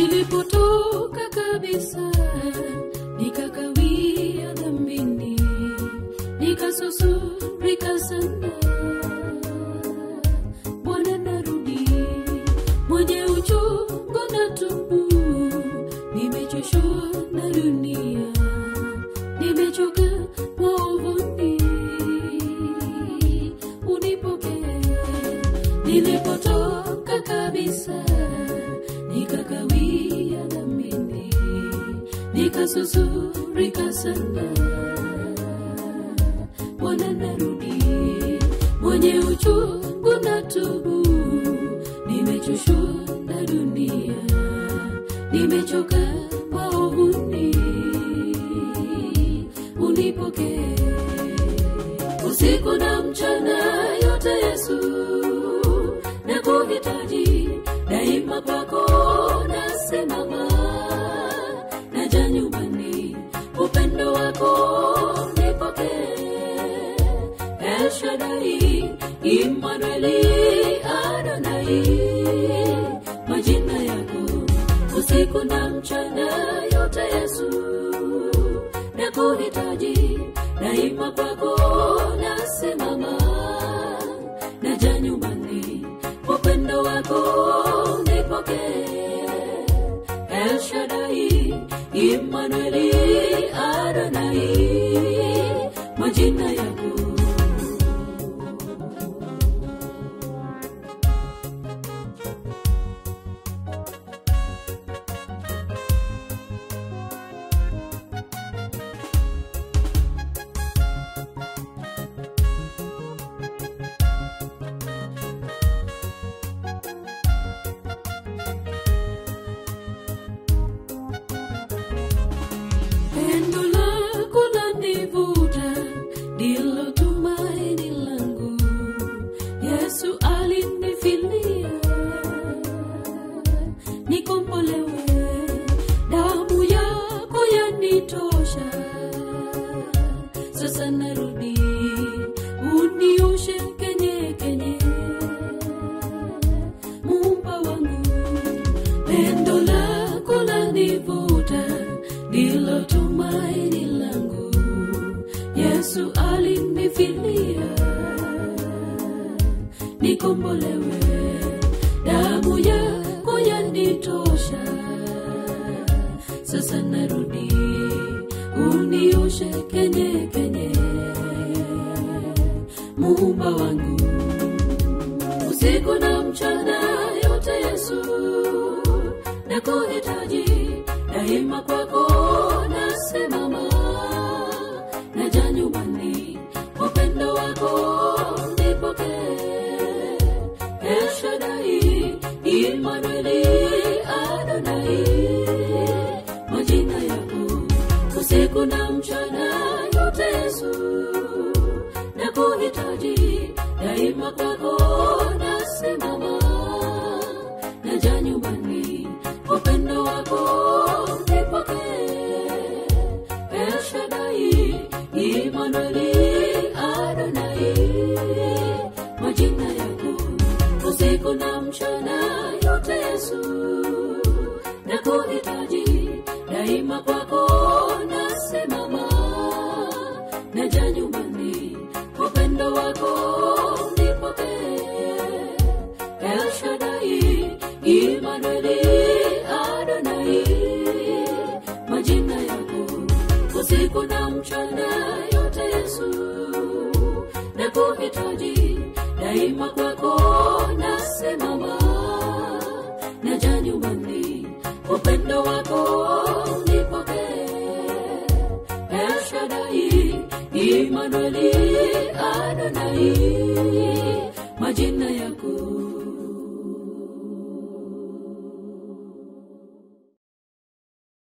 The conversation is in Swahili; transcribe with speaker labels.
Speaker 1: nilipotoka kabisa nikakawia dhambini nikasusurika sana bwana narudi mwenye uchungu na tubu nimechoshwa na dunia nimechoka maovuni unipokee nilipotoka kabisa nikakawia dhambini nikasusurika sana bwana narudi mwenye uchungu na tubu nimechoshwa na dunia nimechoka maovuni unipokee usiku na mchana yote yesu na kuhitaji daima kwako nasimama naja nyumbani upendo wako nipokee elshadai imanueli adonai majina yako usiku na mchana yote yesu na kuhitaji daima kwako nasimama naja nyumbani upendo wako nipokee elshadai imanueli adonai majina yako pendo lako lanivuta ndilo tumaini langu yesu alinifilia nikombolewe damu yako yanitosha sasa narudi unioshe kenye kenye mumba wangu pendo lako lanivuta ndilo tumaini langu yesu alinifilia nikombolewe damu yako yanitosha sasa narudi unioshe kenye kenye muumba wangu usiku na mchana yote yesu na kuhitaji daima kwako nasimama naja nyumbani upendo wako nipokee elshadai imanueli adonai majina yako usiku na mchana yote yesu na kuhitaji daima kwako nasimama naja nyumbani upendo wako nipokee elshadai imanueli adonai majina yako usiku na mchana yote yesu na kuhitaji daima kwako nasimama naja nyumbani upendo wako nipokee elshadai imanueli adonai majina yako usiku na mchana yote yesu na kuhitaji daima kwako nasimama naja nyumbani upendo wako nipokee elshadai imanueli adonai